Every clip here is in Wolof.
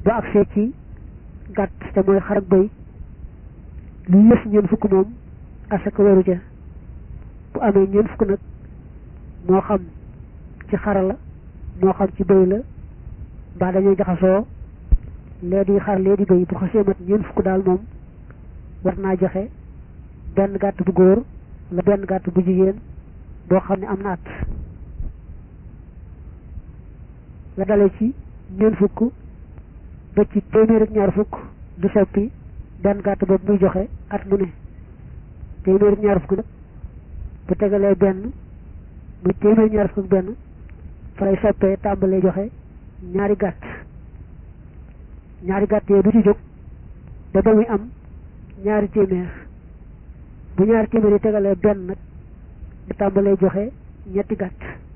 bu agsee ci gàtt te mooy xar ak bëy lu yées ñeent fukk moom asaka waru ca bu amee ñeent fukk nag moo xam ci xara la moo xam ci bëy la mbaa dañoo jaxasoo lee di xar lee di bëy bu xasee mat ñeent fukk daal moom war naa joxe benn gàtt bu góor la benn gàtt bu jigéen boo xam ne am na at la dale ci ñeent fukk ba ci téeméer ak ñaar fukk du soppi benn gàtt boobu muy joxe at mu ne téeméer ak ñaar fukk nag bu tegalee benn muy téeméer ñaar fukk ak benn fa lay soppee tàmbalee joxe ñaari gàtt ñaari gàtt yooyu du ci jóg ba ba muy am ñaari téeméer bu ñaari téeméer yi tegalee benn nag bu tàmbalee joxe ñetti gàtt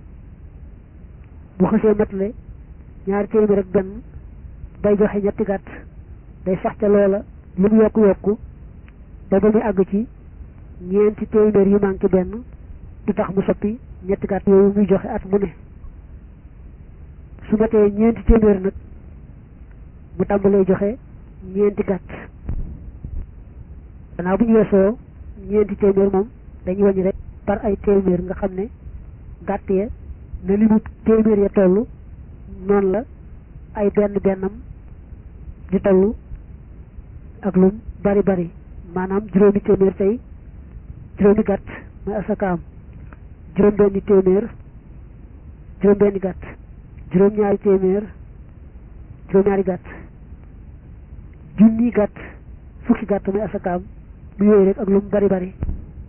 bu xësee matale ñaari téeméer ak benn bay joxe ñetti gàtt day sax ca loola lu mu yokku yokku ba ba muy àgg ci ñeenti téeméer yu manqué benn du tax mu soppi ñetti gàtt yooyu muy joxe at mu ne su matee ñeenti téeméer nag mu tàmbalee joxe ñeenti gàtt gannaaw bu ñu weesoo ñeenti téeméer moom dañuy wàññi rek par ay téeméer nga xam ne gàtt ya na li mu téeméer ya toll noonu la ay benn bennam di toll ak lum bari bari maanaam juróomi téeméer tey juróomi gàtt mooy asakaam juróom benni téeméer juróom benni gàtt juróom ñaari téeméer juróom ñaari gàtt junni gàtt fukki gàtt mooy asakaam bu yooyu rek ak lum bari bari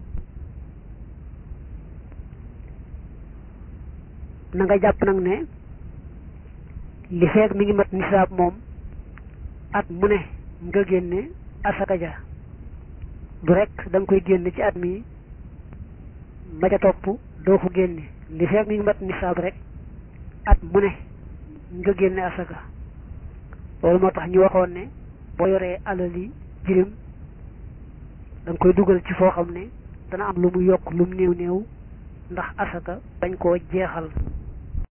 na nga jàpp nag ne li feeg mi ngi mat nisaab moom at mu ne nga génne asaka ja du rek da nga koy génne ci at mi ma ca topp doo ko génne li feeg mi ngi mat nisaab rek at mu ne nga génne asaka loolu moo tax ñu waxoon ne boo yoree alali jirim da nga koy dugal ci foo xam ne dana am lu mu yokk lu mu néew néew ndax asaka bañ koo jeexal